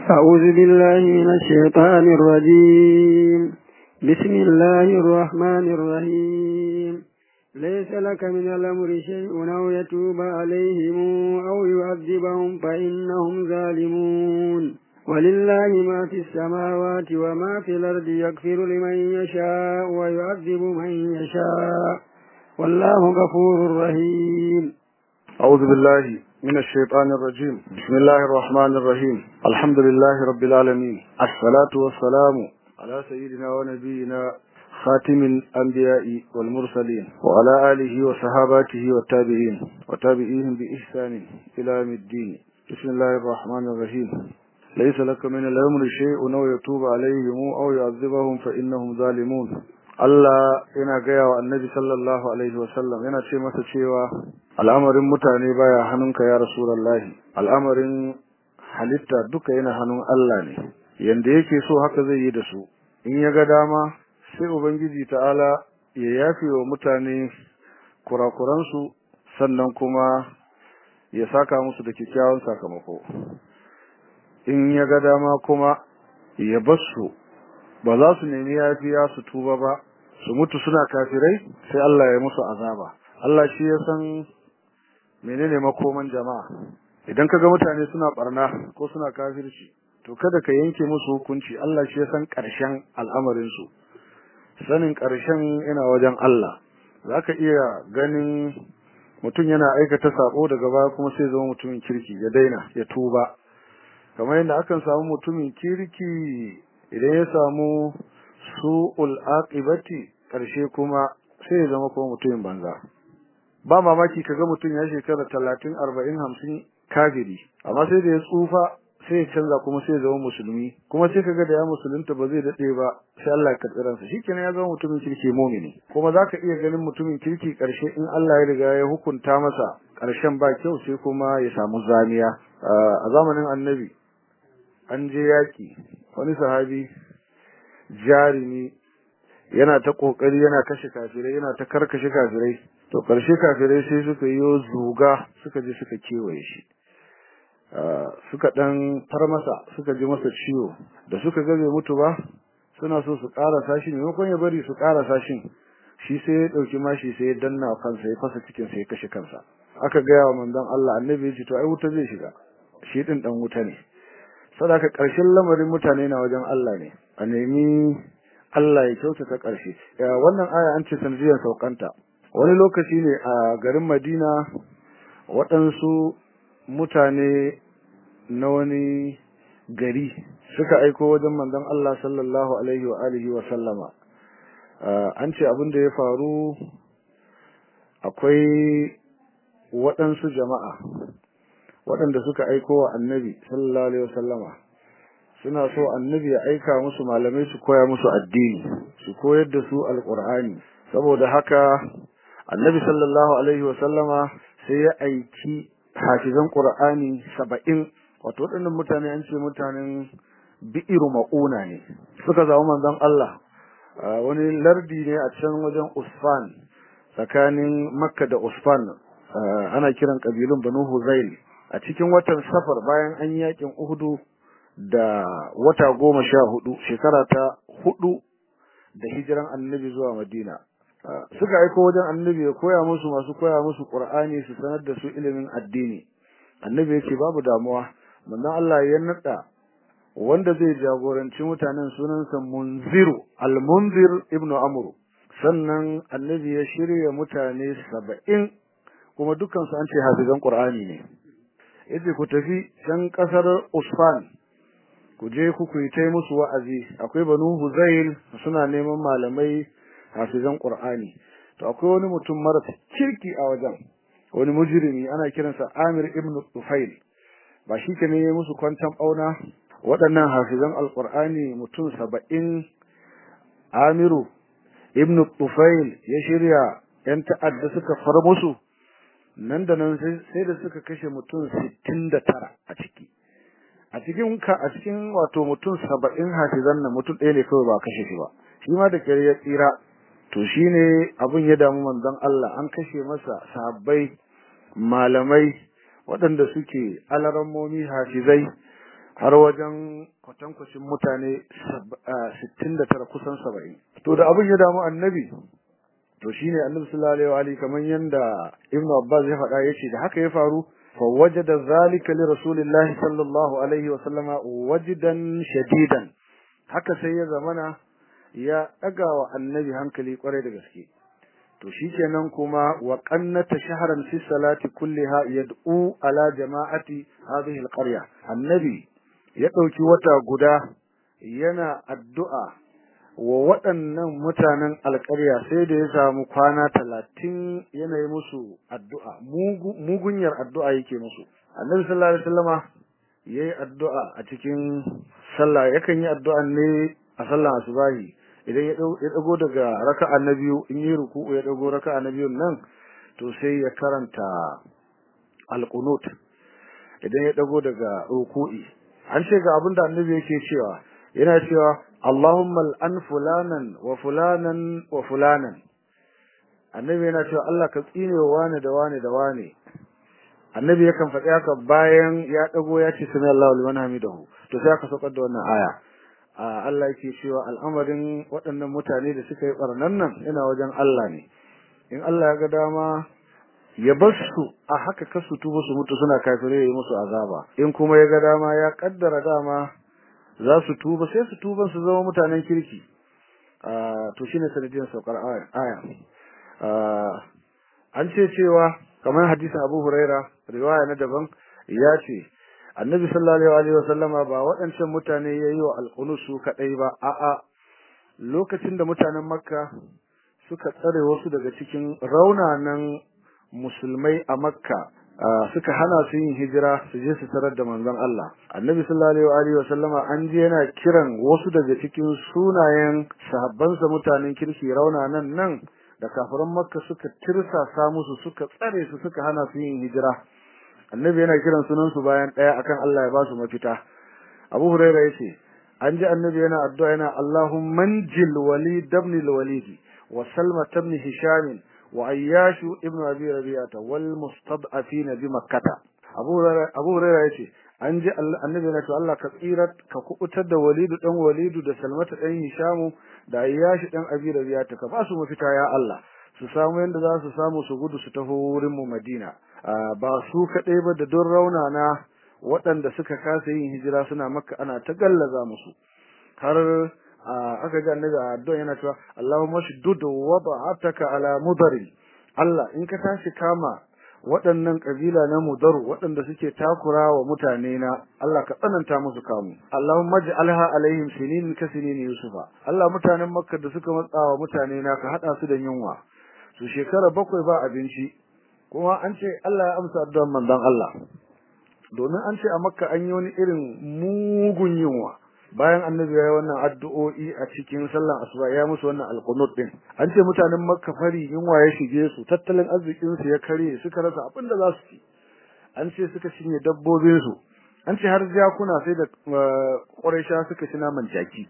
أعوذ بالله من الشيطان الرجيم بسم الله الرحمن الرحيم ليس لك من الأمر شيء أو يتوب عليهم أو يعذبهم فإنهم ظالمون ولله ما في السماوات وما في الأرض يغفر لمن يشاء ويعذب من يشاء والله غفور رحيم أعوذ بالله من الشيطان الرجيم بسم الله الرحمن الرحيم الحمد لله رب العالمين الصلاة والسلام على سيدنا ونبينا خاتم الأنبياء والمرسلين وعلى آله وصحاباته والتابعين وتابعيهم بإحسان إلى يوم الدين بسم الله الرحمن الرحيم ليس لك من الأمر شيء أو يتوب عليهم أو يعذبهم فإنهم ظالمون Allah yana gaya wa annabi sallallahu alaihi wasallam yana ce masa cewa al'amarin mutane baya hannunka ya rasulullahi al'amarin halitta duka yana hannun Allah ne yanda yake so haka zai yi da su in ya ga dama sai ubangiji ta'ala ya yafe wa mutane kurakuransu sannan kuma ya saka musu da kyakkyawan sakamako in ya ga dama kuma ya basu ba za su nemi yafiya su tuba ba su mutu suna kafirai sai Allah ya musu azaba Allah shi ya san menene makoman jama'a idan kaga mutane suna barna ko suna kafirci to kada ka yanke musu hukunci Allah shi ya san ƙarshen al'amarin su sanin ƙarshen yana wajen Allah zaka iya ganin mutum yana aikata sabo daga baya kuma sai zama mutumin kirki ya daina ya tuba kamar yadda akan samu mutumin kirki idan ya samu su'ul aqibati karshe kuma sai ya zama kuma mutumin banza ba mamaki kaga mutum ya shekara 30 40 50 kafiri amma sai da ya tsufa sai ya canza kuma sai ya zama musulmi kuma sai kaga da ya musulunta ba zai dade ba sai Allah ya karbi ransa shikenan ya zama mutumin kirki mu'mini kuma zaka iya ganin mutumin kirki karshe in Allah ya riga ya hukunta masa karshen ba kyau sai kuma ya samu zamiya a zamanin annabi an je yaki wani sahabi jarimi yana ta kokari yana kashe kafirai yana ta karkashe kafirai to karshe kafirai sai suka yi zuga suka je suka kewaye shi suka dan far masa suka ji masa ciwo da suka ga bai mutu ba suna so su ƙara sashi maimakon ya bari su ƙara sashin shi sai ya ɗauki mashi sai ya danna kansa ya fasa cikin sai ya kashe kansa aka gaya wa manzon Allah annabi ya ce to ai wuta zai shiga shi din dan wuta ne sadaka ƙarshen lamarin mutane na wajen Allah ne a nemi Allah ya kyautata ƙarshe wannan aya an ce sanadiyar saukanta wani lokaci ne a garin Madina waɗansu mutane na wani gari suka aiko wajen manzon Allah sallallahu alaihi wa alihi wa sallama an ce abin da ya faru akwai waɗansu jama'a waɗanda suka aiko wa annabi sallallahu alaihi wasallama suna so annabi ya aika musu malamai su koya musu addini su koyar da su alqur'ani saboda haka annabi sallallahu alaihi wasallama sai ya aiki hafizan qur'ani saba'in wato waɗannan mutane an ce mutanen bi'iru mauna ne suka zama manzon Allah wani lardi ne a can wajen Usfan tsakanin Makka da Usfan ana kiran kabilun Banu Huzail a cikin watan safar bayan an yakin uhudu da wata goma sha hudu shekara ta hudu da hijiran annabi zuwa madina suka aiko wajen annabi ya koya musu masu koya musu qur'ani su sanar da su ilimin addini annabi ya ce babu damuwa manzon Allah ya nada wanda zai jagoranci mutanen sunansa munziru al-munzir ibnu amru sannan annabi ya shirya mutane saba'in kuma dukansu an ce hafizan qur'ani ne yace ku tafi can kasar Usfan ku je ku ku yi musu wa'azi akwai banu Huzail suna neman malamai hafizan Qur'ani to akwai wani mutum mara kirki a wajen wani mujrimi ana kiransa Amir ibn Tufail ba shi ke ne musu kwantan bauna waɗannan hafizan Alƙur'ani mutum saba'in Amiru ibn Tufail ya shirya yan ta'adda suka far musu nan da nan sai da suka kashe mutum sittin da tara a ciki a cikin ka a cikin wato mutum saba'in hafizan nan mutum ɗaya ne kawai ba kashe shi ba shi ma da kyar ya tsira to shine abin ya damu manzon Allah an kashe masa sahabbai malamai waɗanda suke alarammomi hafizai har wajen kwatankwacin mutane 69 kusan 70 to da abin ya damu annabi to shine annabi sallallahu alaihi kamar yanda ibnu abbas ya faɗa yace da haka ya faru fa wajada zalika li rasulillahi sallallahu alaihi wa sallama wajidan shadidan haka sai ya zamana ya daga wa annabi hankali kwarai da gaske to shikenan kuma wa qannata shahran fi salati kulliha yad'u ala jama'ati hadhihi alqarya annabi ya dauki wata guda yana addu'a wa waɗannan mutanen alƙarya sai da ya samu kwana talatin yana yi musu addu'a mugunyar addu'a yake musu annabi sallallahu alaihi wasallama yayi addu'a a cikin sallah yakan yi addu'a ne a sallar asubahi idan ya dago daga raka'a na biyu in yi ruku'u ya dago raka'a na biyun nan to sai ya karanta alqunut idan ya dago daga ruku'i an ce ga abin da annabi yake cewa yana cewa Allahumma al'an fulanan wa fulanan wa fulanan annabi yana cewa Allah ka tsine wa wani da wani da wani annabi yakan faɗi haka bayan ya dago ya ce sami Allahu liman hamidahu to sai aka saukar da wannan aya Allah yake cewa al'amarin waɗannan mutane da suka yi barnan nan yana wajen Allah ne in Allah ya ga dama ya bar su a haka kasu tuba su mutu suna kafirai yi musu azaba in kuma ya ga dama ya kaddara dama za su tuba sai su tuba su zama mutanen kirki to shine sanadiyar saukar aya an ce cewa kamar hadisin Abu Huraira riwaya na daban ya ce Annabi sallallahu alaihi wasallama ba waɗancan mutane yayi wa alqunusu kadai ba a'a lokacin da mutanen Makka suka tsare wasu daga cikin raunanan musulmai a Makka suka hana su yin hijira su je su tarar da manzon Allah annabi sallallahu alaihi wa sallama an je yana kiran wasu daga cikin sunayen sahabbansa mutanen kirki rauna nan nan da kafiran makka suka tirsasa musu suka tsare su suka hana su yin hijira annabi yana kiran sunan su bayan daya akan Allah ya ba su mafita Abu Hurairah yace an ji annabi yana addu'a yana Allahumma manjil walid ibn al-walid wa salma ibn hisham وعياش ابن أبي ربيعة والمستضعفين بمكة أبو أبو هريرة يتي an ji annabi na ce Allah ka tsirar ka kubutar da walidu dan walidu da salmata dan hishamu da ayyashi dan abi rabiya ta ka ba su mafita ya Allah su samu yanda za su samu su gudu su taho wurin mu Madina ba su kadai ba da don raunana waɗanda suka kasa yin hijira suna makka ana ta gallaza musu har aka ga annabi a addu'a yana cewa Allahumma shuddud wada'ataka ala mudari Allah in ka tashi kama waɗannan kabila na mudaru waɗanda suke takura wa mutane na Allah ka tsananta musu kamu Allahumma ij'alha alaihim sinin ka sinin yusufa Allah mutanen makka da suka matsa wa mutane na ka hada su da yunwa su shekara bakwai ba abinci kuma an ce Allah ya amsa addu'ar manzon Allah domin an ce a makka an yi wani irin mugun yunwa bayan annabi ya yi wannan addu'o'i a cikin sallan asuba ya musu wannan alqunut din an ce mutanen makka fari yunwa ya shige su tattalin arzikin su ya kare suka rasa abin da za su ci an ce suka cinye dabbobin su an ce har jakuna sai da quraisha suka ci naman jaki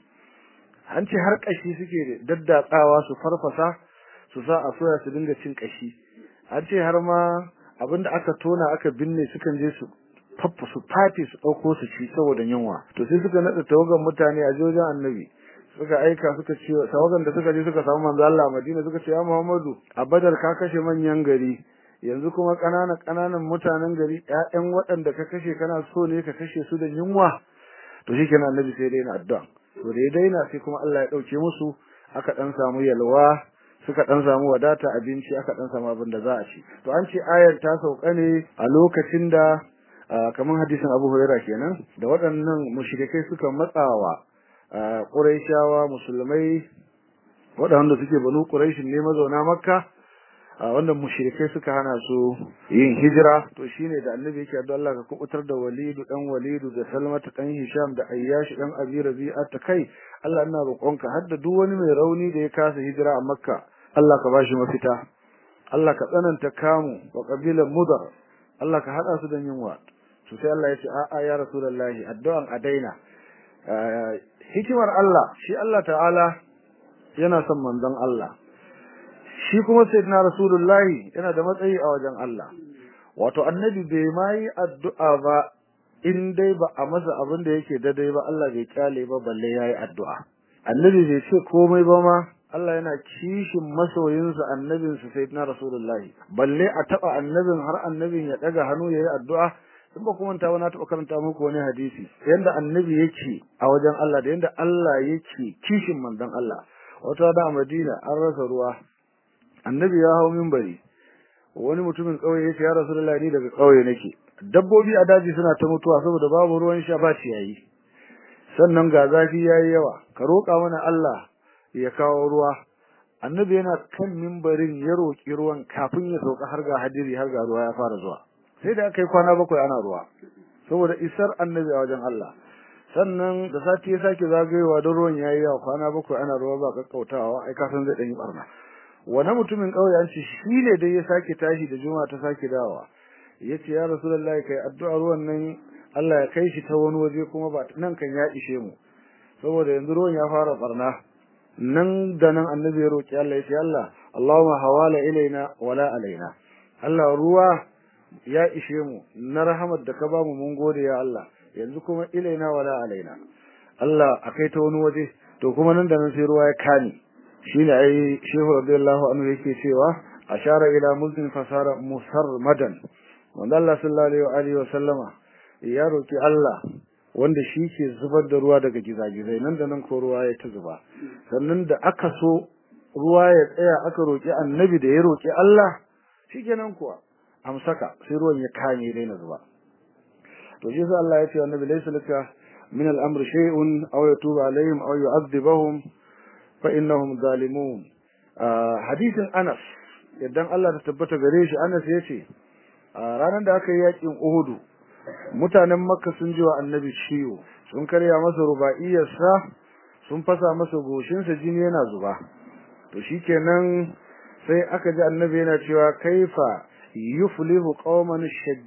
an ce har kashi suke daddatsawa su farfasa su sa a soya su dinga cin kashi an ce har ma abinda aka tona aka binne sukan je su faffa su fati su ɗauko su ci saboda yunwa to sai suka naɗa tawagan mutane a jojin annabi suka aika suka ce tawagan da suka je suka samu manzo Allah Madina suka ce ya Muhammadu a Badar ka kashe manyan gari yanzu kuma ƙananan ƙananan mutanen gari ƴaƴan waɗanda ka kashe kana so ne ka kashe su da yunwa to shikenan annabi sai dai na addu'a to da ya daina sai kuma Allah ya ɗauke musu aka ɗan samu yalwa suka dan samu wadata abinci aka dan samu abin da za a ci to an ce ayar ta sauka ne a lokacin da kamar hadisin Abu Hurairah kenan da waɗannan mushrikai suka matsawa Quraishawa musulmai waɗanda suke banu Quraish ne mazauna Makka wanda mushrikai suka hana su yin hijira to shine da annabi yake addu'a Allah ka kubutar da Walidu dan Walidu da Salmata dan Hisham da Ayyash dan Abi Rabi'a ta kai Allah ina roƙonka har da duk wani mai rauni da ya kasa hijira a Makka Allah ka bashi mafita Allah ka tsananta kamu wa kabilan Mudar Allah ka hada su da yunwa to sai Allah ya ce a'a ya rasulullahi addu'an a daina hikimar Allah shi Allah ta'ala yana son manzon Allah shi kuma sayyidina rasulullahi yana da matsayi a wajen Allah wato annabi bai ma yi addu'a ba in dai ba a masa abin da yake daidai ba Allah bai kyale ba balle yayi addu'a annabi bai ce komai ba ma Allah yana kishin masoyinsa annabinsa sayyidina rasulullahi balle a taba annabin har annabin ya daga hannu yayi addu'a in ba kuma ta na taɓa karanta muku wani hadisi yanda annabi yake a wajen Allah da yanda Allah yake kishin manzon Allah wata da a Madina an rasa ruwa annabi ya hau minbari wani mutumin kauye yace ya rasulullahi ni daga kauye nake dabbobi a daji suna ta mutuwa saboda babu ruwan sha ba ciyayi sannan ga zafi yayi yawa ka roƙa mana Allah ya kawo ruwa annabi yana kan minbarin ya roƙi ruwan kafin ya sauka har ga hadiri har ga ruwa ya fara zuwa sai da aka yi kwana bakwai ana ruwa saboda isar annabi a wajen Allah sannan da sati ya sake zagayewa don ruwan yayi yawa kwana bakwai ana ruwa ba kakkautawa ai kasan zai dan yi barna wani mutumin kauye an ce shi ne dai ya sake tashi da juma'a ta sake dawowa yace ya rasulullahi kai addu'a ruwan nan Allah ya kai shi ta wani waje kuma ba nan kan ya ishe mu saboda yanzu ruwan ya fara barna nan da nan annabi ya roki Allah yace Allah Allahumma hawala ilaina wala alaina Allah ruwa ya ishe mu na rahamar da ka bamu mun gode ya Allah yanzu kuma ilaina wala alaina Allah akai ta wani waje to kuma nan da nan sai ruwa ya kani shine ai Shehu radiyallahu anhu yake cewa ashara ila mulkin fasara musarmadan wanda Allah sallallahu alaihi wa sallama ya roki Allah wanda shi ke zubar da ruwa daga gizagizai nan da nan ko ruwa ya ta zuba sannan da aka so ruwa ya tsaya aka roki annabi da ya roki Allah shikenan kuwa amsaka sai ruwan ya kame daina zuba to shi sai Allah ya ce annabi laysa laka min al-amri shay'un aw yatubu alaihim aw yu'adhibuhum fa innahum zalimun hadithin Anas idan Allah ta tabbata gare shi Anas yace ranar da aka yi yakin Uhud mutanen Makka sun ji wa annabi ciwo sun karya masa rubaiyarsa sun fasa masa goshinsa jini yana zuba to shikenan sai aka ji annabi yana cewa kaifa yuflihu qauman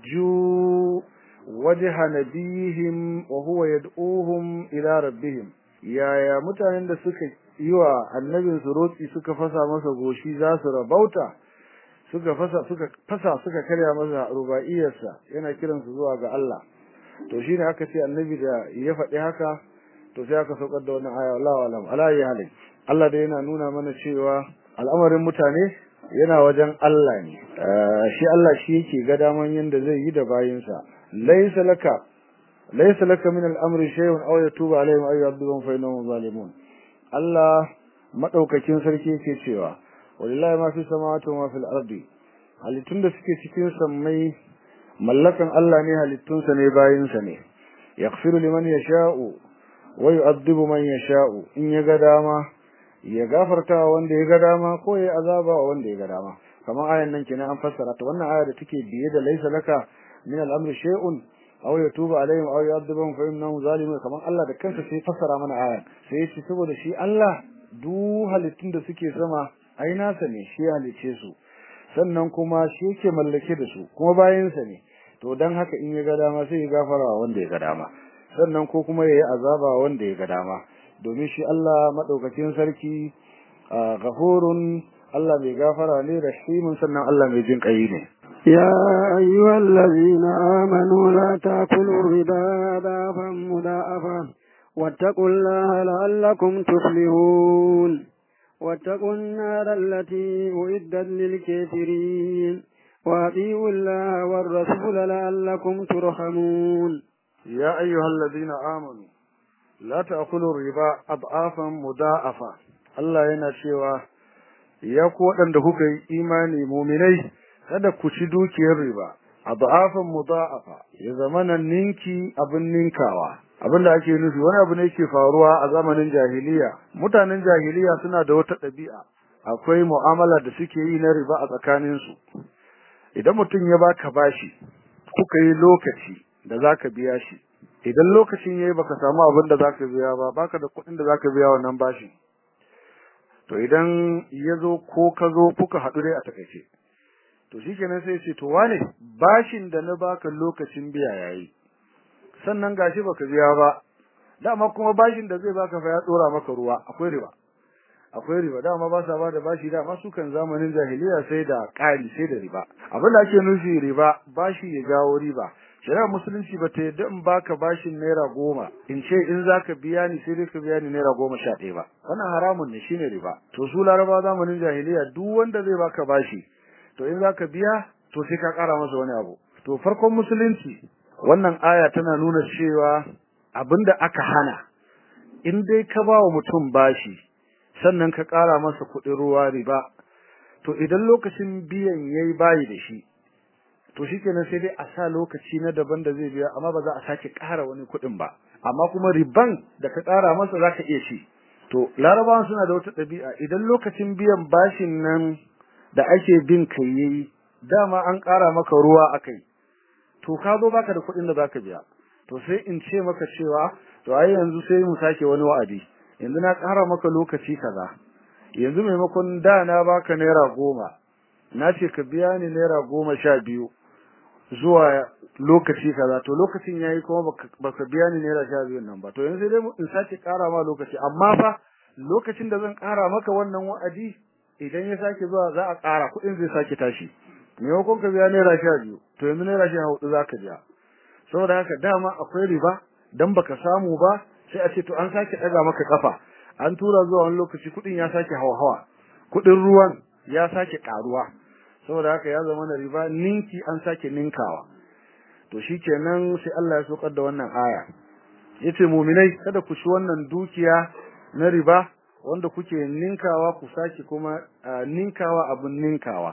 shajju wajha nabihim wa huwa yad'uhum ila rabbihim yaya mutanen da suka yi wa annabin su rotsi suka fasa masa goshi za su rabauta suka fasa suka fasa suka karya masa rubaiyarsa yana kiran su zuwa ga Allah to shine aka ce annabi da ya faɗi haka to sai aka saukar da wannan aya wallahi alam ala halin Allah da yana nuna mana cewa al'amarin mutane yana wajen Allah ne shi Allah shi yake ga daman yanda zai yi da bayinsa laysa laka laysa laka min al-amri shay'un aw yatuba alaihim aw yu'adhibuhum fa innahum zalimun Allah madaukakin sarki yake cewa wallahi ma fi samawati wa fil ardi halittun da suke cikin sammai mallakan Allah ne halittunsa ne bayinsa ne yaghfiru liman yasha'u wa yu'adhibu man yasha'u in ya ga dama ya gafarta wanda ya ga dama ko ya azaba wanda ya ga dama kamar ayan nan kenan an fassara ta wannan aya da take biye da laysa laka min al-amri shay'un aw yatubu alaihim aw yu'adhibuhum fa innahum zalimun kamar Allah da kansa sai fassara mana ayan sai yace saboda shi Allah du halittun da suke sama ai nasa ne shi halice su sannan kuma shi yake mallake da su kuma bayansa ne to dan haka in ya ga dama sai ya gafara wanda ya ga dama sannan ko kuma yayi azaba wanda ya ga dama domin shi Allah madaukakin sarki ghafurun Allah mai gafara ne rahimun sannan Allah mai jin kai ne يا أيها الذين آمنوا لا تأكلوا الربا ضعفا مضاعفا واتقوا الله لعلكم تفلحون واتقوا النار التي أعدت للكافرين وأطيعوا الله والرسول لعلكم ترحمون يا أيها الذين آمنوا لا تأكلوا الربا أضعافا مضاعفا Allah yana cewa ya ku waɗanda kuka yi imani muminai kada ku ci dukiyar riba adhafan mudha'afa ya zamana ninki abin ninkawa abin da ake nufi wani abu ne yake faruwa a zamanin jahiliya mutanen jahiliya suna da wata ɗabi'a akwai mu'amala da suke yi na riba a tsakanin su idan mutum ya baka bashi kuka yi lokaci da zaka biya shi idan lokacin yayi baka samu abin da zaka biya ba baka da kuɗin da zaka biya wannan bashin to idan ya zo ko ka zo kuka haɗu dai a takaice to shikenan sai ce to wane bashin da na baka lokacin biya yayi sannan gashi baka biya ba dama kuma bashin da zai baka fa ya dora maka ruwa akwai riba akwai riba dama ba sa bada bashi dama su kan zamanin jahiliya sai da ƙari sai da riba abin da ake nufi riba bashi ya jawo riba shari'ar musulunci ba ta yadda in baka bashin naira goma in ce in zaka biya ni sai dai ka biya ni naira goma sha ɗaya ba wannan haramun ne shine riba to su laraba zamanin jahiliya duk wanda zai baka bashi to in zaka biya to sai ka ƙara masa wani abu to farkon musulunci wannan aya tana nuna cewa abinda aka hana in dai ka ba wa mutum bashi sannan ka ƙara masa kuɗin ruwa riba to idan lokacin biyan yayi bayi da shi to shikenan sai dai a sa lokaci na daban da zai biya amma ba za a sake ƙara wani kuɗin ba amma kuma riban da ka ƙara masa zaka iya ci to larabawan suna da wata ɗabi'a idan lokacin biyan bashin nan da ake bin kai yayi dama an ƙara maka ruwa akai to ka zo baka da kuɗin da zaka biya to sai in ce maka cewa to ai yanzu sai mu sake wani wa'adi yanzu na ƙara maka lokaci kaza yanzu maimakon da na baka naira goma na ce ka biya ni naira goma sha biyu zuwa lokaci kaza to lokacin yayi kuma baka biya ni naira sha biyu nan ba to yanzu dai in sake ƙara ma lokaci amma fa lokacin da zan ƙara maka wannan wa'adi idan ya sake zuwa za a ƙara kuɗin zai sake tashi maimakon ka biya naira sha biyu to yanzu naira sha hudu za ka biya saboda haka dama akwai riba dan baka samu ba sai a ce to an sake ɗaga maka kafa an tura zuwa wani lokaci kuɗin ya sake hawa kuɗin ruwan ya sake ƙaruwa saboda haka ya zama na riba ninki an sake ninkawa to shikenan sai Allah ya sokar da wannan aya yace mu'minai kada ku shi wannan dukiya na riba wanda kuke ninkawa ku sake kuma ninkawa abun ninkawa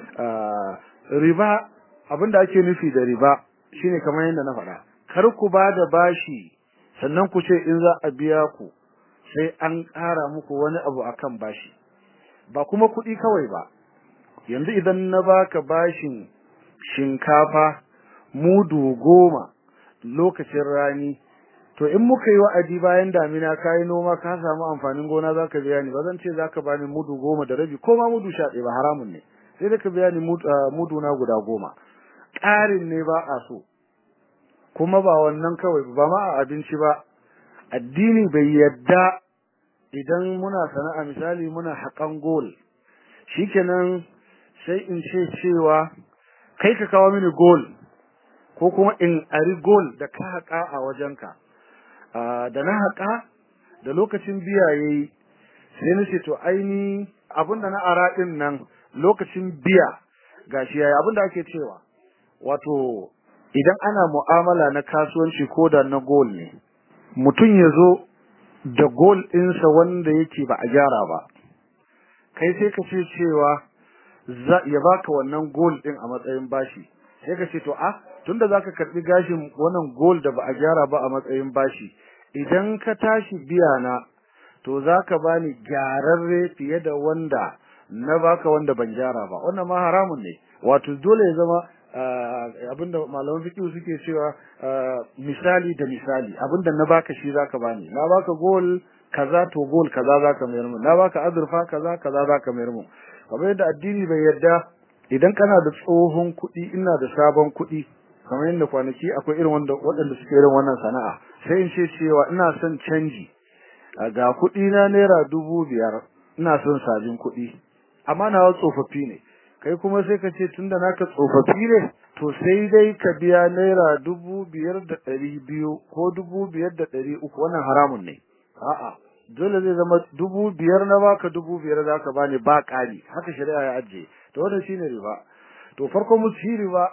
riba abinda ake nufi da riba shine kamar yadda na faɗa kar ku ba da bashi sannan ku ce in za a biya ku sai an ƙara muku wani abu akan bashi ba kuma kuɗi kawai ba yanzu idan na baka bashin shinkafa mudu goma lokacin rani to in muka yi wa'adi bayan damina ka yi noma ka samu amfanin gona za ka biya ni ba zan ce za ka bani mudu goma da rabi ko ma mudu sha ɗaya ba haramun ne sai da ka biya ni mudu na guda goma ƙarin ne ba a so kuma ba wannan kawai ba ma a abinci ba addini bai yadda idan muna sana'a misali muna haƙan gol shikenan sai in ce cewa kai ka kawo mini gol ko kuma in ari gol da ka haƙa a wajenka da na haƙa da lokacin biya yayi sai na ce to aini abinda na ara din nan lokacin biya gashi yayi abinda ake cewa wato idan ana mu'amala na kasuwanci ko da na gol ne mutum ya zo da gol ɗinsa wanda yake ba a gyara ba kai sai ka ce cewa ya baka wannan gol ɗin a matsayin bashi sai ka ce to a tunda zaka karbi gashin wannan gol da ba a gyara ba a matsayin bashi idan ka tashi biya na to zaka bani gyararre fiye da wanda na baka wanda ban gyara ba wannan ma haramun ne wato dole ya zama abinda malaman fiqh suke cewa misali da misali abinda na baka shi zaka bani na baka gol kaza to gol kaza zaka mayar mu na baka azurfa kaza kaza zaka mayar mu kamar yadda addini bai yarda idan kana da tsohon kuɗi ina da sabon kuɗi kamar yadda kwanaki akwai irin wanda waɗanda suke irin wannan sana'a sai in ce cewa ina son canji ga kuɗi na naira dubu biyar ina son sabin kuɗi amma nawa tsofaffi ne kai kuma sai ka ce tunda naka tsofaffi ne to sai dai ka biya naira dubu biyar da ɗari biyu ko dubu biyar da ɗari uku wannan haramun ne a'a dole zai zama dubu biyar na baka dubu biyar za ka bani ba ƙari haka shari'a ya ajiye to wannan shine riba to farko musu riba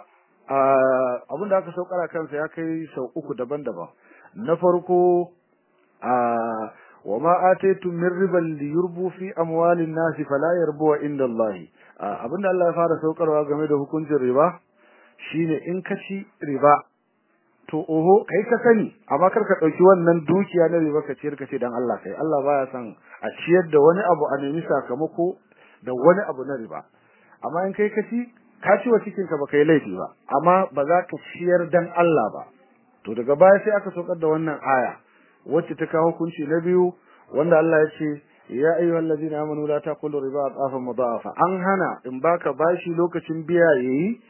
abin da aka saukara kansa ya kai sau uku daban-daban na farko wa ma ataytum min riban li yurbu fi amwalin nasi fala yarbu inda Allah abinda Allah ya fara saukarwa game da hukuncin riba shine in ka ci riba to oho kai ka sani amma kar ka dauki wannan dukiya na riba ka ciyar ka ce dan Allah kai Allah baya son a ciyar da wani abu a nemi sakamako da wani abu na riba amma in kai ka ci ka ci wa cikin ka baka yi laifi ba amma ba za ka ciyar dan Allah ba to daga baya sai aka saukar da wannan aya wacce ta kawo hukunci na biyu wanda Allah ya ce ya ayyuhal ladina amanu la taqulu riba adafan mudafa an hana in baka bashi lokacin biya yayi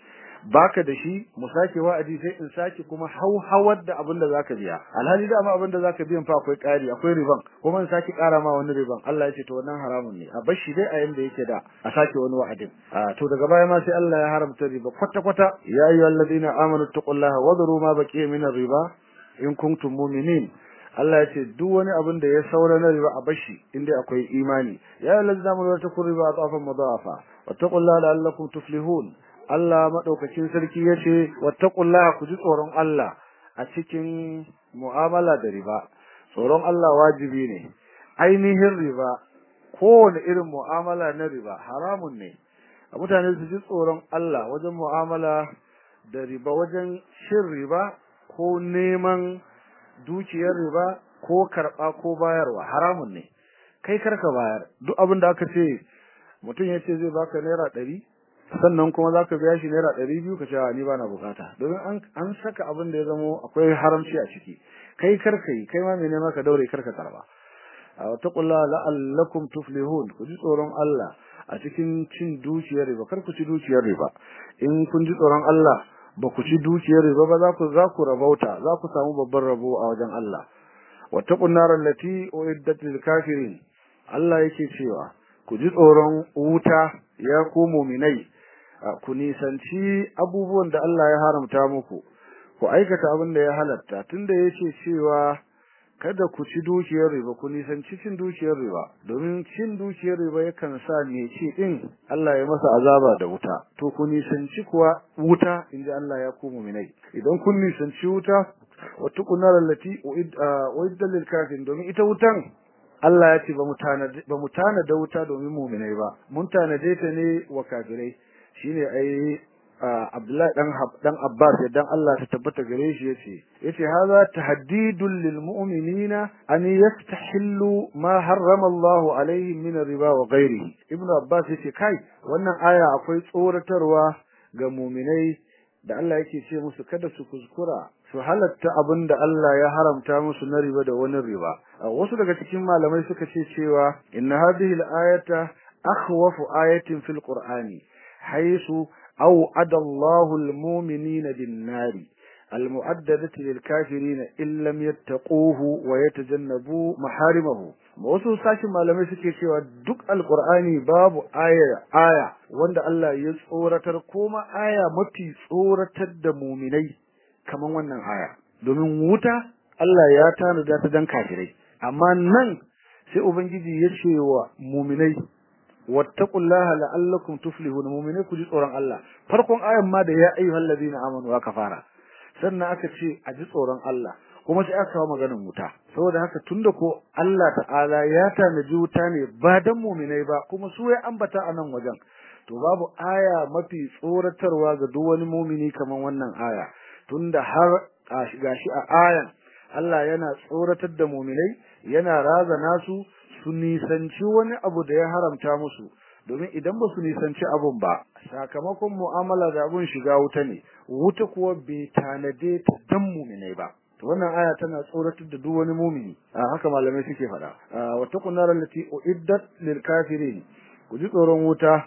baka da shi mu sake wa'adi sai in sake kuma hauhawar da abin da zaka biya alhali da ma abin da zaka biyan fa akwai ƙari akwai riban kuma in sake ƙara ma wani riban Allah ya ce to wannan haramun ne a bar shi dai a yanda yake da a sake wani wa'adin to daga baya ma sai Allah ya haramta riba kwata kwata ya ayyuhallazina amanu taqullaha wadharu ma baqiya min riba in kuntum mu'minin Allah ya ce duk wani abin da ya saura na riba a bashi inda akwai imani ya ayyuhallazina amanu la takun riba atafan mudafa wattaqullaha la'allakum tuflihun Allah madaukakin sarki yace wattaqullaha ku ji tsoron Allah a cikin mu'amala da riba tsoron Allah wajibi ne ainihin riba kowane irin mu'amala na riba haramun ne a mutane su ji tsoron Allah wajen mu'amala da riba wajen shin riba ko neman dukiyar riba ko karɓa ko bayarwa haramun ne kai karka bayar duk abin da aka ce mutum ya ce zai baka naira ɗari sannan kuma za ka biya shi naira ɗari biyu ka ce ni ba na bukata domin an saka abin da ya zamo akwai haramci a ciki kai karka yi kai ma mai nema ka daure karka karba a wata kulla la'allakum tuflihun ku ji tsoron Allah a cikin cin dukiyar riba kar ku ci dukiyar riba in kun ji tsoron Allah ba ku ci dukiyar riba ba za ku za ku rabauta za ku samu babban rabo a wajen Allah wattaqun nar allati uiddat lil kafirin Allah yake cewa ku ji tsoron wuta ya ku mu'minai ku nisanci abubuwan da Allah ya haramta muku ku aikata abin da ya halatta tunda yace cewa kada ku ci dukiyar riba ku nisanci cin dukiyar riba domin cin dukiyar riba yakan sa ne ci din Allah ya masa azaba da wuta to ku nisanci kuwa wuta inji Allah ya ku mu'minai idan kun nisanci wuta wata kunar allati uidda lil kafirin domin ita wutan Allah ya ce ba mu tanada ba mu tanada wuta domin mu'minai ba mun tanade ta ne wa kafirai shine ai Abdullahi dan dan Abbas dan Allah ta tabbata gare shi yace yace haza tahdidul lil mu'minina an yastahillu ma harrama Allah alaihim min riba wa ghairihi Ibn Abbas yace kai wannan aya akwai tsoratarwa ga mu'minai da Allah yake ce musu kada su kuskura su halatta abinda Allah ya haramta musu na riba da wani riba wasu daga cikin malamai suka ce cewa inna hadhihi al-ayata akhwafu ayatin fil qur'ani haythu أوعد الله المؤمنين بالنار المؤددة للكافرين إن لم يتقوه ويتجنبوا محارمه wasu sashin malamai suke cewa duk alkur'ani babu aya aya wanda Allah ya tsoratar kuma aya mafi tsoratar da muminai kaman wannan aya domin wuta Allah ya tanada ta dan kafirai amma nan sai ubangiji ya ce wa muminai wattaqullaha la'allakum tuflihun mu'mine ku ji tsoron Allah farkon ayan ma da ya ayyuhal ladina amanu aka fara sannan aka ce a ji tsoron Allah kuma sai aka kawo maganar wuta saboda haka tunda ko Allah ta'ala ya tanaji wuta ne ba dan mu'minai ba kuma su ya ambata a nan wajen to babu aya mafi tsoratarwa ga duk wani mu'mini kaman wannan aya tunda har gashi a ayan Allah yana tsoratar da mu'minai yana razana su su nisanci wani abu da ya haramta musu domin idan ba su nisanci abun ba sakamakon mu'amala da abun shiga wuta ne wuta kuwa bai tanade ta dan muminai ba to wannan aya tana tsoratar da duk wani mumini a haka malamai suke faɗa wa taqun nar allati uiddat lil kafirin ku ji tsoron wuta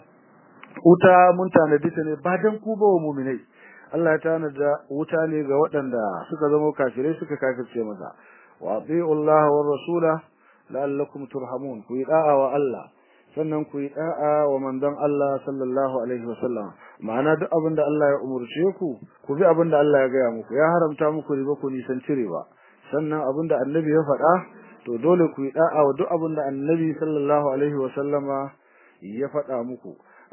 wuta mun tanade ta ne ba dan ku ba wa muminai Allah ya tanada wuta ne ga waɗanda suka zama kafirai suka kafirce masa wa ati'u Allah wa rasula la'allakum turhamun ku yi da'a wa Allah sannan ku yi da'a wa manzon Allah sallallahu alaihi wasallam ma'ana duk abin da Allah ya umurce ku ku bi abin da Allah ya gaya muku ya haramta muku riba ku nisan riba sannan abin da annabi ya faɗa to dole ku yi da'a wa duk abin da annabi sallallahu alaihi wasallama ya faɗa muku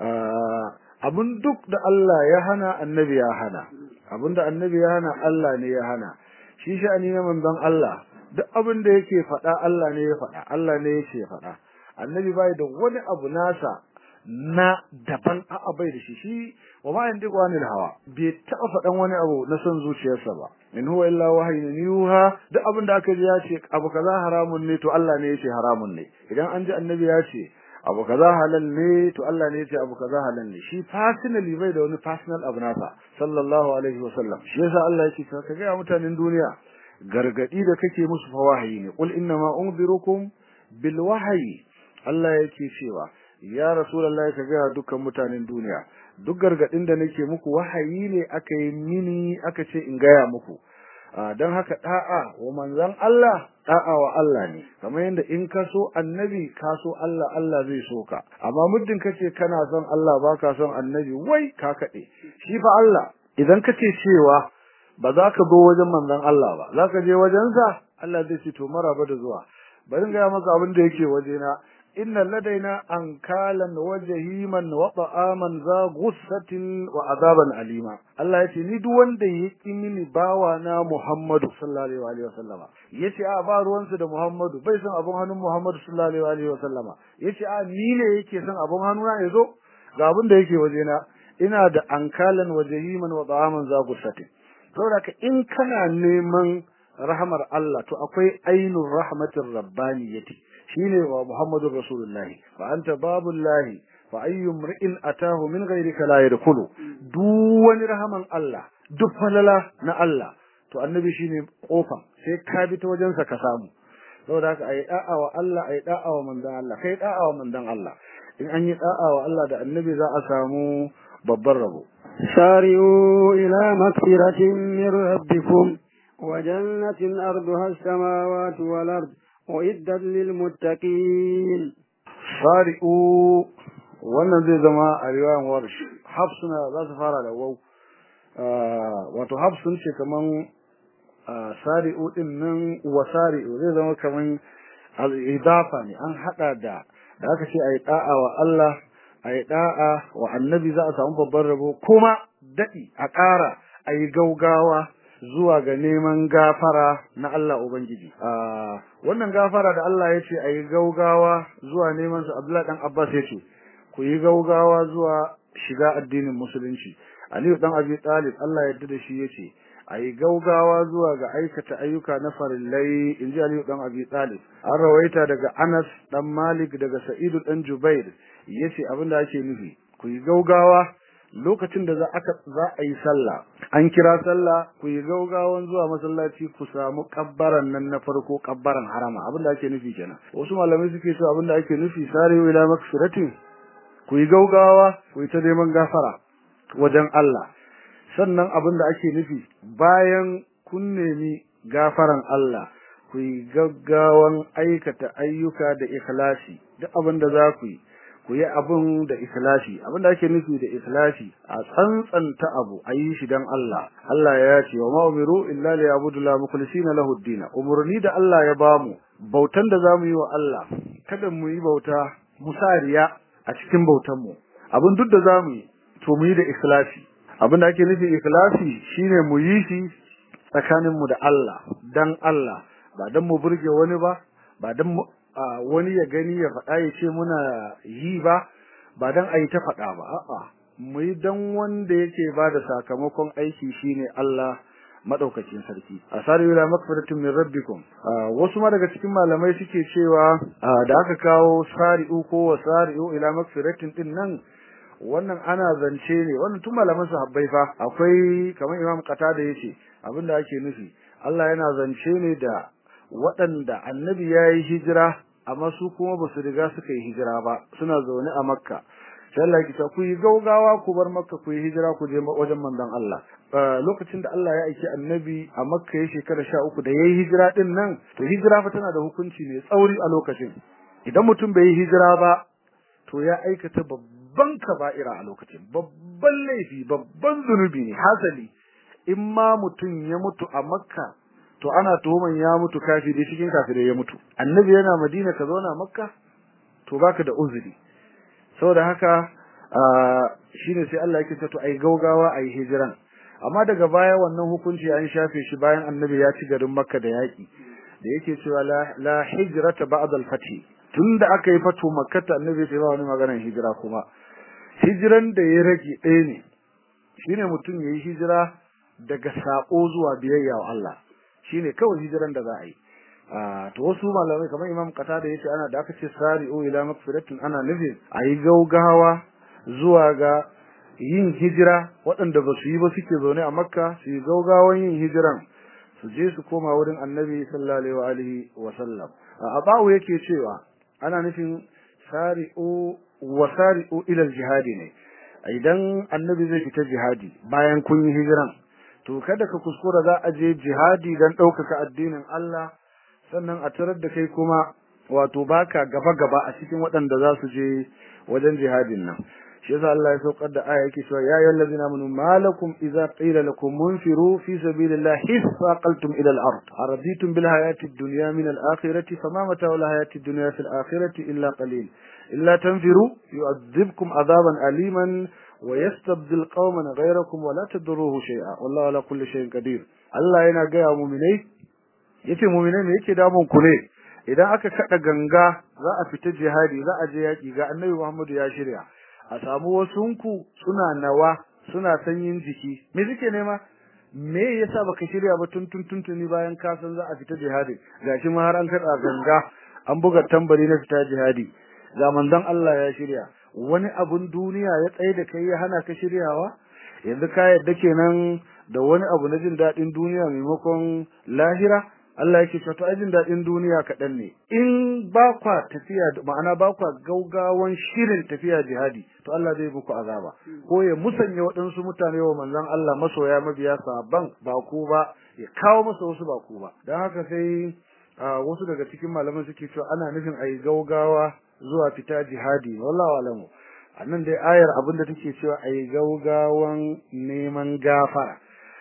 abin duk da Allah ya hana annabi ya hana abin da annabi ya hana Allah ne ya hana shi sha'ani na manzon Allah duk abin da yake faɗa Allah ne ya faɗa Allah ne yake faɗa annabi bai da wani abu nasa na daban a'a bai da shi shi wa ma yandiqu anil hawa bai taɓa faɗan wani abu na son zuciyarsa ba in huwa illa wahyun yuha duk abin da aka ji ya ce abu kaza haramun ne to Allah ne yace haramun ne idan an ji annabi ya ce abu kaza halal ne to Allah ne yace abu kaza halal ne shi personally bai da wani personal abu nasa sallallahu alaihi wasallam shi yasa Allah yake ka ga mutanen duniya gargadi da kake musu fa wahayi ne qul inna ma unzirukum bil wahyi Allah yake cewa ya rasulullahi ka ga dukkan mutanen duniya duk gargadin da nake muku wahayi ne aka yi mini aka ce in gaya muku don haka da'a wa manzon Allah da'a wa Allah ne kamar yadda in ka so annabi ka so Allah Allah zai so ka amma muddin kace kana son Allah baka son annabi wai ka kade shi fa Allah idan kace cewa ba za ka zo wajen manzon Allah ba za ka je wajensa Allah zai ce to maraba da zuwa bari ga maka abin da yake wajena inna ladaina ankalan wa jahiman wa ta'aman za ghussatin wa azaban alima Allah yace ni duk wanda yake mini bawa na Muhammadu sallallahu alaihi wa sallama yace a ba ruwansa da Muhammadu bai san abun hannun Muhammadu sallallahu alaihi wa sallama yace a ni ne yake san abun hannuna yazo ga abin da yake wajena ina da ankalan wa jahiman wa ta'aman za ghussatin saboda in kana neman rahmar Allah to akwai ainur rahmatir rabbaniyati shine wa Muhammadur Rasulullah fa anta babullah fa ayyu mri'in atahu min ghayrika la yadkhulu duk wani rahaman Allah duk falala na Allah to annabi shine kofa sai ka bi ta wajen sa ka samu saboda haka ayi da'a wa Allah ayi da'a wa manzon Allah kai da'a wa manzon Allah in an yi da'a wa Allah da annabi za a samu babban rabo سارعوا إلى مغفرة من ربكم وجنة أرضها السماوات والأرض وإدت للمتقين sari'u wannan zai zama a riwayan warsh hafsuna za su fara da wau wato hafsun ce kaman sari'u din nan wa sari'u zai zama kaman al-idafa ne an hada da da aka ce ayi da'a wa Allah ayi da'a wa annabi za a samu babban rabo kuma dadi a ƙara ayi gaugawa zuwa ga neman gafara na Allah Ubangiji. Wannan gafara da Allah ya ce a yi gaugawa zuwa neman su Abdullahi ɗan Abbas ya ce, ku yi gaugawa zuwa shiga addinin Musulunci. Aliyu ɗan Abi Talib Allah ya da shi ya ce, a yi gaugawa zuwa ga aikata ayyuka na farillai in ji Aliyu ɗan Abi Talib. An rawaita daga Anas ɗan Malik daga Sa'idu ɗan Jubair ya ce abin da ake nufi, ku yi gaugawa lokacin da za a yi sallah an kira sallah ku yi gaugawan zuwa masallaci ku samu kabbaran nan na farko kabbaran harama abinda ake nufi kenan wasu malamai suke cewa abinda ake nufi sare ila makfiratin ku yi gaugawa ku yi ta neman gafara wajen Allah sannan abinda ake nufi bayan kun nemi gafaran Allah ku yi gaggawan aikata ayyuka da ikhlasi duk abinda za ku yi ku yi abun da ikhlasi abin da ake nufi da ikhlasi a tsantsanta abu a yi shi dan Allah Allah ya ce wa ma umiru illa li yabudu la mukhlisina lahu ad umurni da Allah ya bamu bautan da zamu yi wa Allah kada mu yi bauta musariya a cikin bautan mu abin duk da zamu yi to mu yi da ikhlasi abin da ake nufi ikhlasi shine mu yi shi tsakanin mu da Allah dan Allah ba dan mu burge wani ba ba dan wani ya gani ya faɗa ya ce muna yi ba ba dan a yi ta faɗa ba a'a mu yi dan wanda yake ba da sakamakon aiki shine Allah madaukakin sarki asari ila makfaratin min rabbikum wasu ma daga cikin malamai suke cewa da aka kawo sari'u ko wasari'u ila makfaratin din nan wannan ana zance ne wannan tun malaman sahabbai fa akwai kamar imam qatada yace abinda ake nufi Allah yana zance ne da waɗanda annabi ya yi hijira amma su kuma ba su riga suka yi hijira ba suna zaune a makka sai Allah ya ku yi gaugawa ku bar makka ku yi hijira ku je wajen manzon Allah lokacin da Allah ya aiki annabi a makka ya shekara sha uku da ya yi hijira din nan to hijira fa tana da hukunci mai tsauri a lokacin idan mutum bai yi hijira ba to ya aikata babban kaba'ira a lokacin babban laifi babban zunubi ne hasali in ma mutum ya mutu a makka to ana tuhuman ya mutu kafiri cikin kafirai ya mutu annabi yana madina ka zauna makka to baka da uzuri saboda haka shine sai Allah yake to ai gaugawa ai hijiran amma daga baya wannan hukunci an shafe shi bayan annabi ya ci garin makka da yaki da yake cewa la, la hijrata ba'da al-fath tunda aka yi fatu makka annabi ya ce ba wani maganar hijira kuma hijiran da ya rage ɗaya ne shine mutum yayi hijira daga sako zuwa biyayya wa Allah shine kawai hijiran da za a yi to wasu malamai kamar Imam Qatada yace ana da aka ce sari'u ila magfiratin ana nufin ayi gaugawa zuwa ga yin hijira waɗanda ba su yi ba suke zaune a Makka su yi gaugawan yin hijiran su je su koma wurin Annabi sallallahu alaihi wa sallam Abawu yake cewa ana nufin sari'u wa sari'u ila jihadi ne idan annabi zai fita jihadi bayan kun yi hijiran to kada ka kuskura za a je jihadi dan ɗaukaka addinin Allah sannan a tarar da kai kuma wato baka gaba gaba a cikin waɗanda za su je wajen jihadin nan shi yasa Allah ya saukar da aya yake cewa ya ayyuhal ladzina amanu malakum idza qila lakum munfiru fi sabilillahi hisaqaltum ila al-ard araditum bil hayati ad-dunya min al-akhirati fama mata'u al-hayati ad-dunya fil akhirati illa qalil illa tanfiru yu'adhibkum adhaban aliman wa yastabdil qauman ghayrakum wa la tadruhu shay'a wallahu ala kulli shay'in qadir Allah yana ga mu'minai yace mu'minai ne yake damun ku ne idan aka kada ganga za a fita jihadi za a je yaki ga Annabi Muhammadu ya shirya a samu wasunku suna nawa suna sanyin jiki me suke nema me yasa baka shirya ba tun tun tuntuni bayan ka san za a fita jihadi gashi ma har an kada ganga an buga tambari na fita jihadi ga manzon Allah ya shirya wani abun duniya ya tsaye da kai ya hana ka shiryawa yanzu ka yadda kenan da wani abu na jin daɗin duniya maimakon lahira Allah yake cewa to ajin dadin duniya kaɗan ne in ba kwa tafiya ma'ana ba kwa gaugawan shirin tafiya jihadi to Allah zai muku azaba ko ya musanya waɗansu mutane wa manzon Allah masoya mabiya saban ba ku ba ya kawo masa wasu ba ku ba dan haka sai wasu daga cikin malaman suke cewa ana nufin ayi gaugawa zuwa fita jihadi wallahi alamu annan dai ayar abinda take cewa ayi gaugawan neman gafara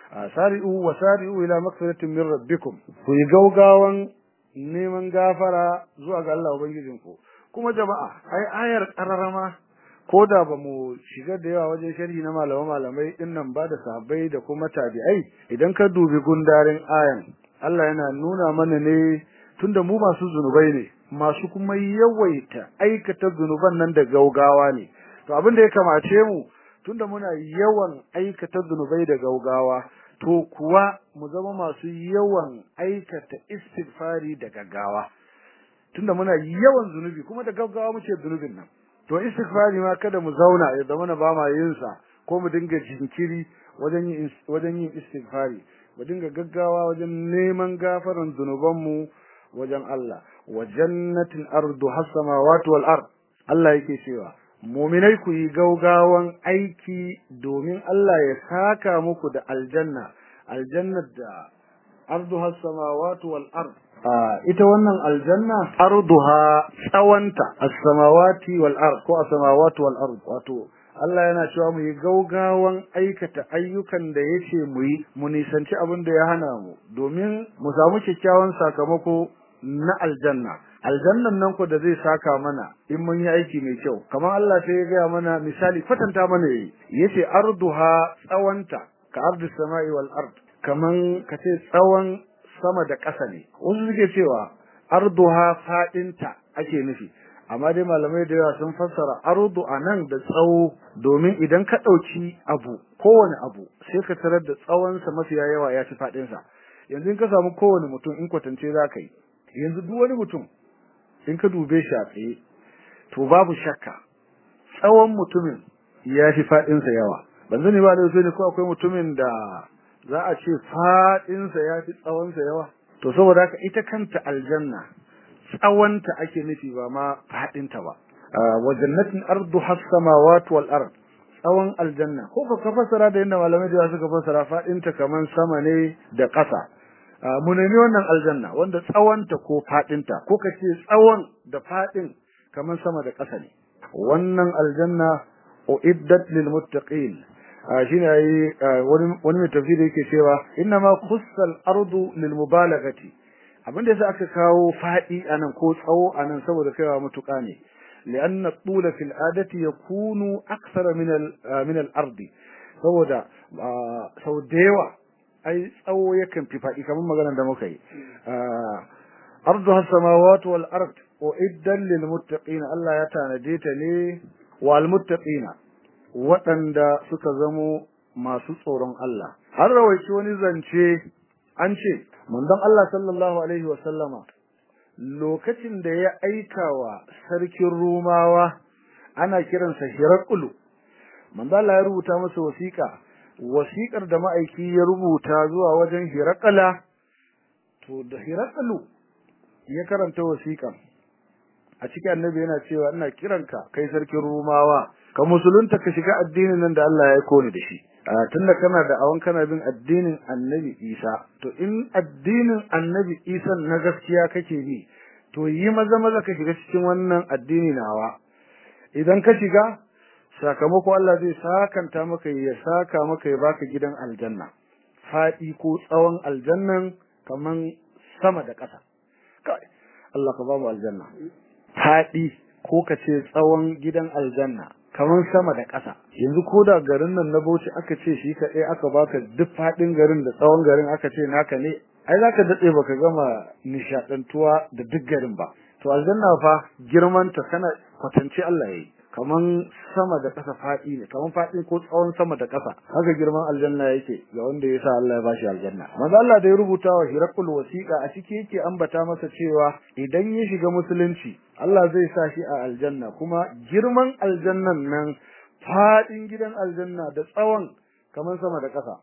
sari'u wa sari'u ila magfiratin min rabbikum ku yi gaugawan neman gafara zuwa ga Allah ubangijinku kuma jama'a ai ayar qararama ko da ba mu shiga da yawa wajen sharhi na malama malamai din nan ba da sahabbai da kuma tabi'ai idan ka dubi gundarin ayan Allah yana nuna mana ne tunda mu masu zunubai ne masu kuma yawaita aikata zunuban nan da gaugawa ne to abin da ya kamace mu tunda muna yawan aikata zunubai da gaugawa to kuwa mu zama masu yawan aikata istighfari da gaggawa tunda muna yawan zunubi kuma da gaggawa muke zunubin nan to istighfari ma kada mu zauna ya zama na ba ma yin sa ko mu dinga jinkiri wajen yin wajen yin istighfari mu dinga gaggawa wajen neman gafaran zunuban mu wajen Allah wa jannatin ardu has-samawati wal ard Allah yake cewa muminai ku yi gaugawan aiki domin Allah ya saka muku da aljanna aljannar da arduha samawati wal ard ita wannan aljanna arduha tsawanta as-samawati wal ard ko as-samawati wal ard wato Allah yana cewa mu yi gaugawan aikata ayyukan da yace mu yi mu nisanci abin da ya hana mu domin mu samu kyakkyawan sakamako na aljanna aljannan nan ko da zai saka mana in mun yi aiki mai kyau kamar Allah sai ya gaya mana misali kwatanta mana yayi yace arduha tsawanta ka ardu samai wal ard kaman kace tsawon sama da ƙasa ne wasu suke cewa arduha fadinta ake nufi amma dai malamai da yawa sun fassara ardu anan da tsawo domin idan ka dauki abu kowane abu sai ka tarar da tsawon sa mafiya yawa ya ci fadin sa yanzu in ka samu kowane mutum in kwatance zaka yi yanzu duk wani mutum in ka dube shi a tsaye to babu shakka tsawon mutumin ya fi faɗinsa yawa ban sani ba da ne ko akwai mutumin da za a ce faɗinsa ya fi tsawonsa yawa to saboda haka ita kanta aljanna tsawonta ake nufi ba ma faɗinta ba wa jannatin ardu has-samawati wal ard tsawon aljanna ko ka fassara da yadda malamai da suka fassara faɗinta kaman sama ne da ƙasa mu nemi wannan aljanna wanda tsawonta ko fadinta ko kace tsawon da fadin kamar sama da ƙasa ne wannan aljanna uiddat lil muttaqin shine ai wani wani mai tafsiri yake cewa inna ma khussal ardu lil mubalaghati abinda yasa aka kawo fadi anan ko tsawo anan saboda kaiwa mutuka ne لأن الطول في العادة يكون أكثر من من الأرض saboda sau da yawa ai tsawo yakan fi faɗi kamar maganar da muka yi arduha samawati wal ard uiddan lil muttaqin Allah ya tanade ta ne wal muttaqina waɗanda suka zamo masu tsoron Allah har rawaici wani zance an ce manzon Allah sallallahu alaihi wa sallama lokacin da ya aika wa sarkin Rumawa ana kiransa Hiraqulu manzo Allah ya rubuta masa wasiƙa wasiƙar da ma'aiki ya rubuta zuwa wajen Hiraqala to da Hiraqalu ya karanta wasiƙan a cikin annabi yana cewa ina kiranka kai sarkin Rumawa ka musulunta ka shiga addinin nan da Allah ya aiko ni da shi tunda kana da awan kana bin addinin Annabi Isa to in addinin Annabi Isa na gaskiya kake bi to yi maza maza ka shiga cikin wannan addini nawa idan ka shiga sakamako Allah zai sakanta maka ya saka maka ya baka gidan aljanna fadi ko tsawon aljannan kaman sama da ƙasa kai Allah ka ba mu aljanna fadi ko ka ce tsawon gidan aljanna kaman sama da ƙasa yanzu ko da garin nan na Bauchi aka ce shi kaɗai aka baka duk faɗin garin da tsawon garin aka ce naka ne ai zaka daɗe baka gama nishaɗantuwa da duk garin ba to aljanna fa girman ta kana kwatance Allah yayi kaman sama da ƙasa faɗi ne kaman faɗi ko tsawon sama da ƙasa haka girman aljanna yake ga wanda ya sa Allah ya bashi aljanna manzo Allah da ya rubuta wa Hirakul wasiqa a ciki yake ambata masa cewa idan ya shiga musulunci Allah zai sa shi a aljanna kuma girman aljannan nan faɗin gidan aljanna da tsawon kaman sama da ƙasa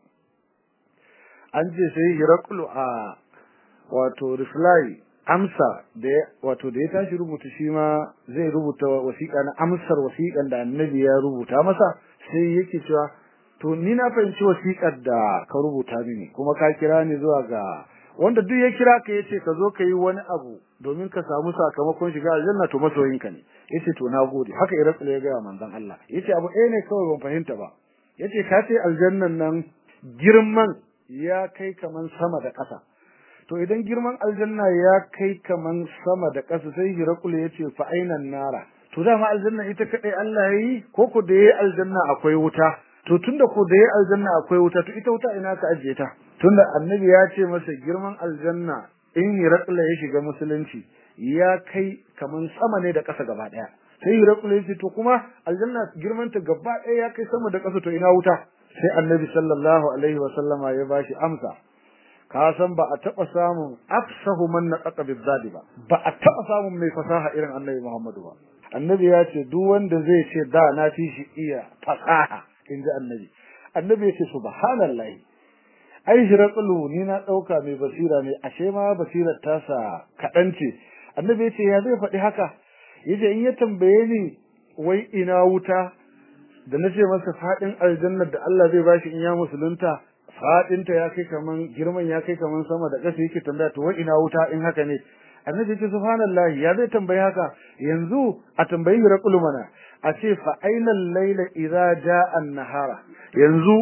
an ce sai Hirakul a wato reply amsa da wato da ya tashi rubuta shi ma zai rubuta wasiƙa na amsar wasiƙan da annabi ya rubuta masa sai yake cewa to ni na fahimci wasiƙar da ka rubuta mini kuma ka kira ni zuwa ga wanda duk ya kira ka yace ka zo ka yi wani abu domin ka samu sakamakon shiga aljanna to masoyinka ne yace to nagode haka irakul ya ga manzon Allah yace abu ɗaya ne kawai ban fahimta ba yace ka ce aljannan nan girman ya kai kaman sama da ƙasa to idan girman aljanna ya kai kaman sama da ƙasa sai hirakul ya ce fa ainan nara to dama aljanna ita kadai Allah yayi ko ko da yayi aljanna akwai wuta to tunda ko da yayi aljanna akwai wuta to ita wuta ina ka ajiye ta tunda annabi ya ce masa girman aljanna in hirakul ya shiga musulunci ya kai kaman sama ne da ƙasa gaba daya sai hirakul ya ce to kuma aljanna girman ta gaba daya ya kai sama da ƙasa to ina wuta sai annabi sallallahu alaihi wa sallama ya bashi amsa ka san ba a taba samun afsahu man naqa bizadi ba ba a taba samun mai fasaha irin annabi Muhammadu ba annabi ya ce duk wanda zai ce da na fi shi iya fasaha inji annabi annabi ya ce subhanallahi ai shiraqulu ni na dauka mai basira ne ashe ma basirar tasa kadan ce annabi ya ce ya zai faɗi haka yace in ya tambaye ni wai ina wuta da nace masa fadin aljannar da Allah zai bashi in ya musulunta fadinta ya kai kaman girman ya kai kaman sama da ƙasa yake tambaya to wai ina wuta in haka ne annabi ce subhanallahi ya zai tambayi haka yanzu a tambayi raqul mana a ce fa ainal layla idza jaa an-nahara yanzu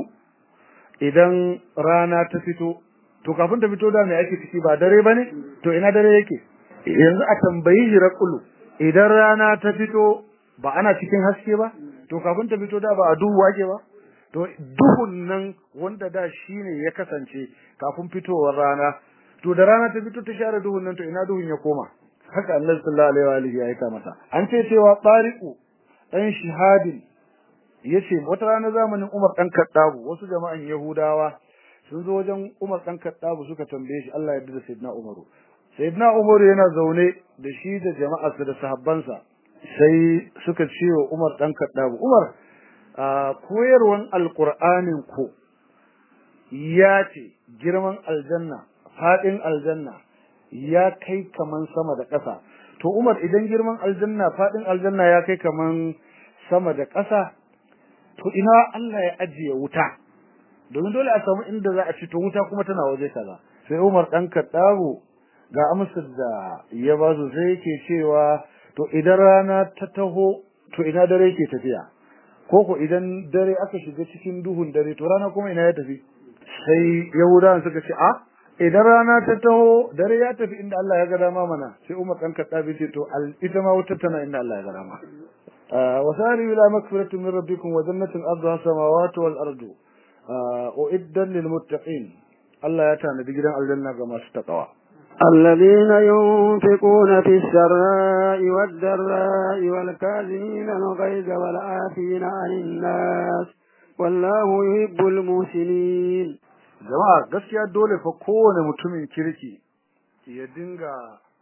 idan rana ta fito to kafin ta fito da me ake ciki ba dare bane to ina dare yake yanzu a tambayi raqul idan rana ta fito ba ana cikin haske ba to kafin ta fito da ba a duhu wake ba to duhun nan wanda da shine ya kasance kafin fitowar rana to da rana ta fito ta share duhun nan to ina duhun ya koma haka Allah sallallahu alaihi wa alihi ya aika masa an ce cewa tariqu dan shihadin yace wata rana zamanin Umar dan Kaddabu wasu jama'an Yahudawa sun zo wajen Umar dan Kaddabu suka tambaye shi Allah ya yarda da Sayyidina Umaru Sayyidina Umaru yana zaune da shi da jama'arsa da sahabbansa sai suka ce wa Umar dan Kaddabu Umar koyarwan alqur'anin ku ya ce girman aljanna fadin aljanna ya kai kaman sama da ƙasa to Umar idan girman aljanna fadin aljanna ya kai kaman sama da ƙasa to ina Allah ya ajiye wuta domin dole a samu inda za a ci to wuta kuma tana waje kaza sai Umar dan Kaddabu ga amsar da ya ba su sai yake cewa to idan rana ta taho to ina dare yake tafiya koko idan dare aka shiga cikin duhun dare to rana kuma ina ya tafi sai yahudawan suka ce a idan rana ta taho dare ya tafi inda Allah ya ga dama mana sai Umar dan Khattabi ce to ita ma wutar tana inda Allah ya ga dama wasari ila magfiratin min rabbikum wa jannatin arduha samawati wal ardu uiddan lil muttaqin Allah ya tanadi gidan aljanna ga masu takawa الذين ينفقون في السراء والضراء والكاظمين الغيظ والعافين عن الناس والله يحب المحسنين jama'a gaskiya dole fa kowane mutumin kirki ya dinga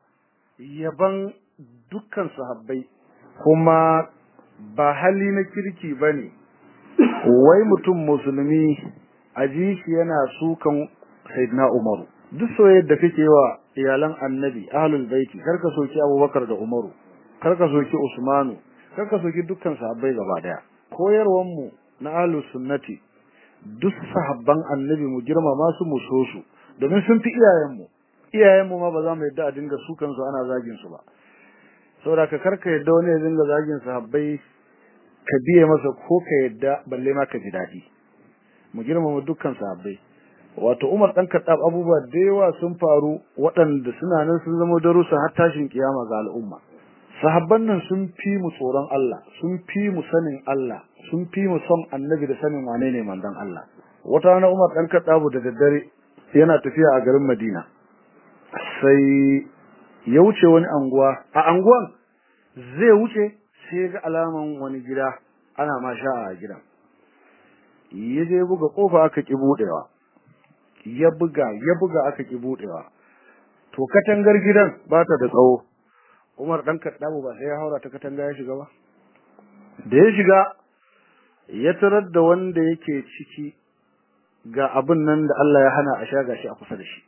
yaban dukkan sahabbai kuma ba hali na kirki bane wai mutum musulmi aji shi yana sukan sayyidina umaru duk soyayyar da kake wa iyalan annabi ahlul baiti karka soki abubakar da umaru karka soki usmanu karka soki dukkan sahabbai gaba daya koyarwar mu na ahlus sunnati duk sahabban annabi mu girmama su mu so su domin sun fi iyayen mu iyayen mu ma ba za mu yadda a dinga su kansu ana zagin su ba saboda ka karka yadda wani ya dinga zagin sahabbai ka biye masa ko ka yadda balle ma ka ji daɗi mu girmama dukkan sahabbai wato Umar dan Khattab abubuwa da yawa sun faru waɗanda suna nan sun zama darussa har tashin kiyama ga al'umma sahabban nan sun fi mu tsoron Allah sun fi mu sanin Allah sun fi mu son annabi da sanin wane ne manzon Allah wata rana Umar dan Khattab da daddare yana tafiya a garin Madina sai ya wuce wani anguwa a anguwan zai wuce sai ga alaman wani gida ana ma sha a gidan ya je buga kofa aka ki budewa ya buga ya buga aka ki budewa to katangar gidan ba ta da tsawo Umar dan Kaddabu ba sai ya haura ta katanga ya shiga ba da ya shiga ya tarar da wanda yake ciki ga abin nan da Allah ya hana a sha gashi a kusa da shi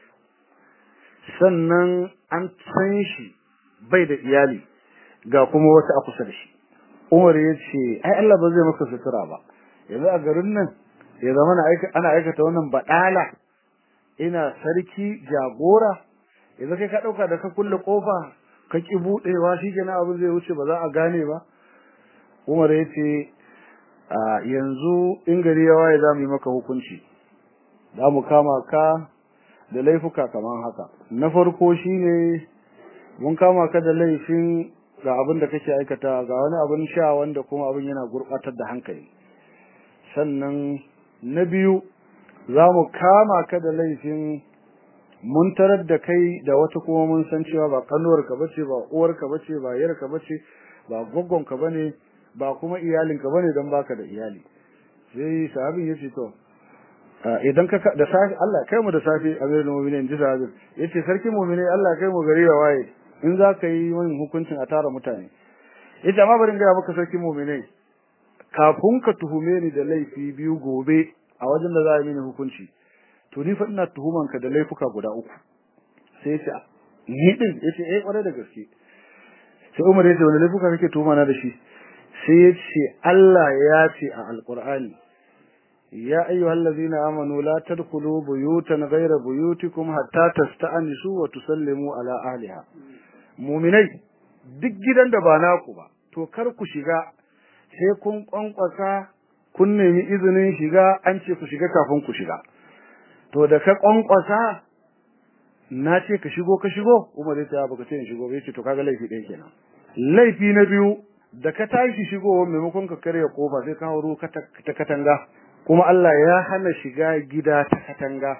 sannan an san shi bai da iyali ga kuma wata a kusa da shi Umar ya ce ai Allah ba zai maka sutura ba yanzu a garin nan ya zama ana aikata wannan badala ina sarki jagora yanzu kai ka dauka da ka kulle kofa ka ki budewa shikenan abin zai wuce ba za a gane ba Umar ya ce yanzu in gari ya waye za mu yi maka hukunci za mu kama ka da laifuka kamar haka na farko shine mun kama ka da laifin ga abin da kake aikata ga wani abin sha wanda kuma abin yana gurbatar da hankali sannan na biyu za mu kama ka da laifin mun tarar da kai da wata kuma mun san cewa ba kanuwarka bace ba uwarka bace ba yarka bace ba gwaggonka bane ba kuma iyalinka bane don baka da iyali sai sahabin yace to idan ka da safi Allah kai mu da safi amirul mu'minin ji sahabin yace sarki mu'mini Allah kai mu gari ya waye in za ka yi min hukuncin a tara mutane yace amma bari in ga maka sarki mu'mini kafin ka tuhume ni da laifi biyu gobe a wajen da za a yi mini hukunci to ni fa ina tuhuman ka da laifuka guda uku sai yace ni din yace eh kware da gaske sai Umar yace wani laifuka kake tuhuma na da shi sai yace Allah ya ce a alqur'ani ya ayyuhal ladzina amanu la tadkhulu buyutan ghayra buyutikum hatta tasta'nisu wa tusallimu ala ahliha mu'minai duk gidan da ba naku ba to kar ku shiga sai kun kwankwasa kun nemi izinin shiga an ce ku shiga kafin ku shiga to da ka kwankwasa na ce ka shigo ka shigo Umar ya ce baka ce in shigo ba yace to kaga laifi ɗaya kenan laifi na biyu da ka tashi shigo maimakon ka karya kofa sai ka hauro ta katanga kuma Allah ya hana shiga gida ta katanga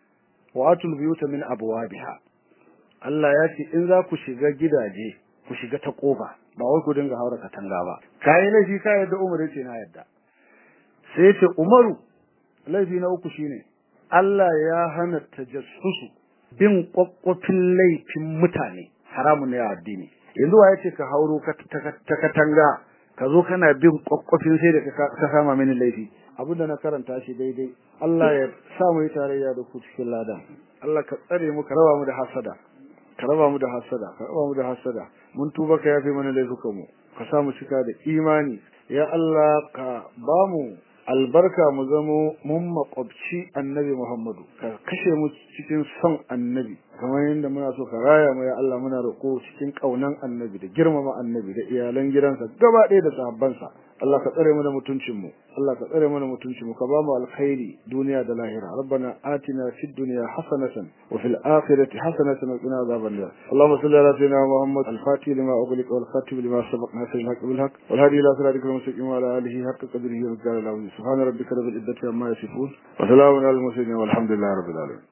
wa atul biyuta min abwabiha Allah ya ce in za ku shiga gidaje ku shiga ta kofa ba wai ku dinga haura katanga ba kai laifi ka yadda Umar yace na yadda sai yace Umaru laifi na uku shine Allah ya hana tajassusu bin kwakwafin laifin mutane haramun ne a addini yanzu wa yace ka hauro ta katanga ka zo kana bin kwakwafin sai da ka sama mini laifi abinda na karanta shi daidai Allah ya sa mu yi tarayya da ku cikin lada Allah ka tsare mu ka raba mu da hasada ka raba mu da hasada ka raba mu da hasada mun tuba ka yafe mana laifukan mu ka sa mu cika da imani ya Allah ka ba mu albarka mu zamo mun makwabci annabi Muhammadu ka kashe mu cikin son annabi kamar yadda muna so ka raya mu ya Allah muna roƙo cikin ƙaunan annabi da girmama annabi da iyalan gidansa gaba ɗaya da sahabbansa Allah ka tsare mu da mutuncin mu Allah ka tsare mu da mutuncin mu ka ba mu alkhairi duniya da lahira rabbana atina fid dunya hasanatan wa fil akhirati hasanatan wa qina adhaban nar Allahumma salli ala sayyidina Muhammad al-fatih lima ughliqa wal khatim lima sabaq nasir al-haq bil haqq wal hadi ila siratikal mustaqim wa ala alihi haqqa qadrihi wa miqdarihi al-azim subhana rabbika rabbil izzati amma yasifun wa salamun alal mursalin walhamdulillahi rabbil alamin